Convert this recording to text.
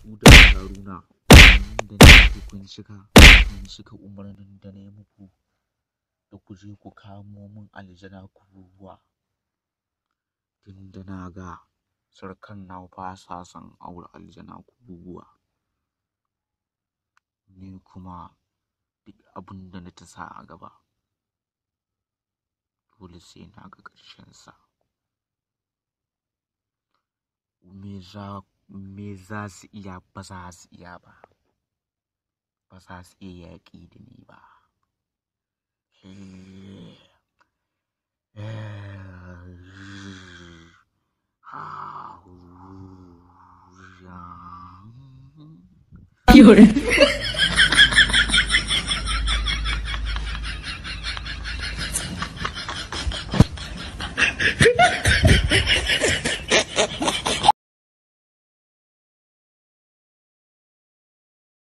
su da haruna da ne kun cika kun cika umarnin da na yi muku da ku je ku kamo min aljana kururuwa tunda na ga sarkan na ba sa son aure aljana kururuwa ni kuma duk abin da na ta sa a gaba dole sai na ga ƙarshensa me za me za su iya ba za su iya ba ba za su iya yaƙi da ni ba 有人。